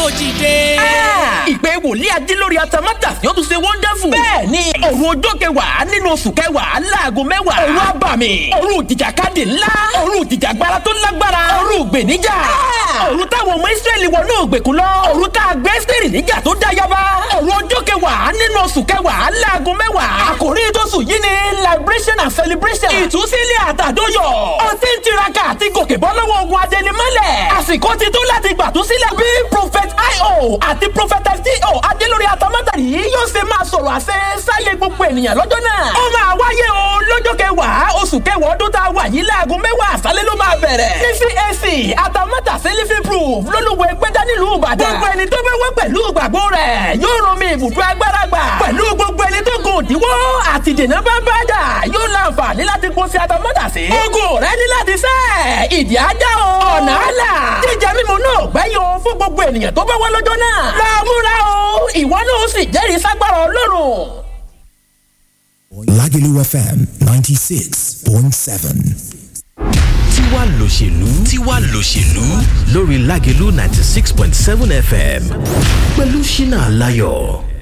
dìde. ìpè wòlíì ajílórí atamátà yóò tún ṣe wọ́ndáfù. bẹ́ẹ̀ ni òru ọjọ́ kẹwàá nínú oṣù kẹwàá láago mẹ́wàá. òru abàmì òru ìjìjàkadì ńlá òru ìjìjàgbara tó lágbára òru ìgbèníjà. òru táwọn ọmọ ìsírẹ́lì wọnú ìgbèkùn lọ. òru tá a gbé sírì níjà tó dá yaba. òru ọjọ́ kẹwàá nínú oṣù kẹwàá láago mẹ́wàá. àkòrí tóṣù yìí ni liberation and celebration. ìtúsílẹ̀ àtàdóyọ̀. ọtí ń tiraka àti gòkè bọ́ lọ́wọ́ ogun adẹnimọ́lẹ̀. àsìkò ti tó láti gbàtúsílẹ̀ bí prophet io àti prophet sto adélórí atamátàrí yóò ṣe máa sọ̀rọ̀ àṣẹ sáyé gbogbo ènìyàn lọ́jọ́ náà. ó máa wáyé o lọ́jọ́ kẹwàá oṣù kẹwàá ọdún tá a wà yìí láago mẹ́wàá àṣálẹ́ ló máa bẹ̀rẹ̀. ní cac atamátà sẹ́lífì proof lólùwẹ̀ gbẹ́dá nílùú ìbàdàn. gbogbo ẹni tó bẹ́ wá pẹ̀lú ìgbàgbọ́ rẹ̀ yóò rán mi ibùdó agbára gbà. pẹ̀lú gbogbo ẹni tó gùn òdiwọ́ àti dènà bá bá dà yóò láǹfààní láti kó sí atamátà sí. ogun rẹ ní láti sẹ́ ìdí ajá o. ọ̀nà àlà jíjẹ mímu náà gbẹ́yìn o fún gbogbo ènìyàn tó bá wá lọ́jọ́ náà. láàmúra o ìwọ náà ó sì jẹ́rìí ságbára ọlọ́run. Lagelu FM 96.7. tiwa lòṣèlú tiwa lòṣèlú lórí Lágelú ninety six point seven FM pẹ̀lú Ṣínà Láyọ̀.